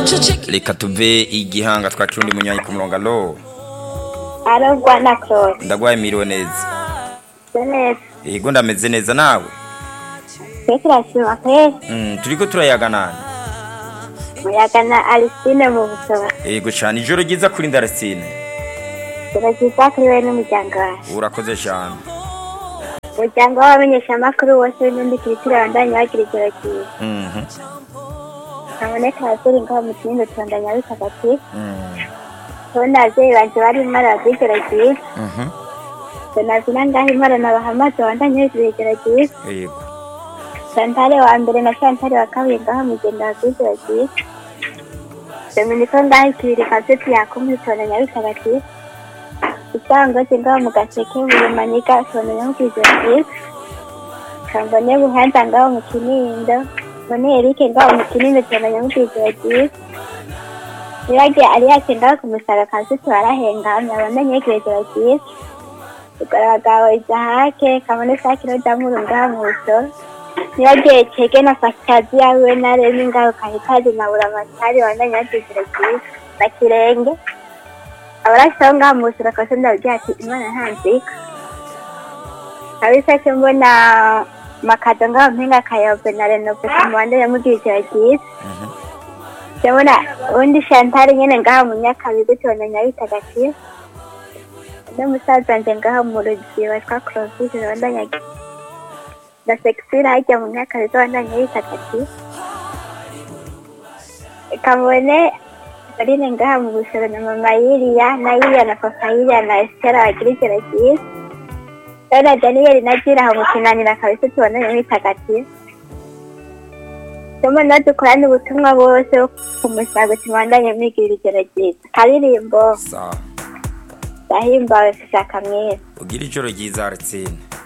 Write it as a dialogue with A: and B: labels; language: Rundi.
A: reka tuve igihanga twakira undi munywanyi ku murongo alo
B: arogwa na claude
A: ndagwaye miriwe neza
B: se neza
A: yego ndameze neza nawe
B: twe turashima kweri
A: Mm, turiko turayaga nani
B: muyaga na alisine mu busoro
A: yego cane ijoro ryiza kuri ndarasine
B: turagiza kuri we n'umuryango wawe
A: urakoze cane
B: umuryango w'abamenyeshamakuru wose w'intundi kiritiri bandanya bagira ijoro ryiza
A: Mhm,
B: haboneka abavyeyi ngaho mu kinindo tubandanya bitagatifu
A: mm,
B: tubona abavyeyi banje bari imara bagira ijoro ryiza
A: mhm,
B: donavina ngaho imara nabahamaze bandanya bagira ijoro ryiza
A: yego
B: Shantare wa mbere na Shantare wa kabiri ngaho mugenda wagize bagiye Dominiko ngaho ikibiri kaseti yakumwe tona nyabitagatifu Isangoje ngaho mu gaseke buri maniga tona nyamugize bagiye Kambone buhanza ngaho mu kinindo Mbone Erike ngaho mu kinindo tona nyamugize bagiye Nirage Alias ngaho ku musaga kaseti warahengamye abona nyegereje bagiye Ugaragawe Izahake Kabone Sakiro Damuru ngaho mu busoro niragiye cege na fakazi yawe na remi ngaho kahikazi na buramatari wandanya yagize byiza na kirenge abarashaho ngaho mu busura kose ndabwira ati imana ntanzika kabisa cyo mbona makado ngaho mpinga kayobe na renove ku muhanda yamugira ijoro ryiza
A: Mhm,
B: cyo mbona ubundi shantari nyene ngaho mu nyakabiga tubona nyabitagatifu undi musaza wanje ngaho mu rugi witwa clovis wandanya na sexira hajya mu myaka bizabandanya bitagatifu kabone Aline ngaha mu busoro na mama Yiriya na Yiriya na papa Yiriya na Estera bagira ijoro ryiza Dona Daniel na Jira aho mu kinanira kabisa tubandanya bitagatifu Somo na dukorane ubutumwa bose bo ku musago tubandanye mwigira ijoro ryiza karirimbo
A: sawa
B: ndahimbawe sishaka mwiza
A: ugira ijoro ryiza arsine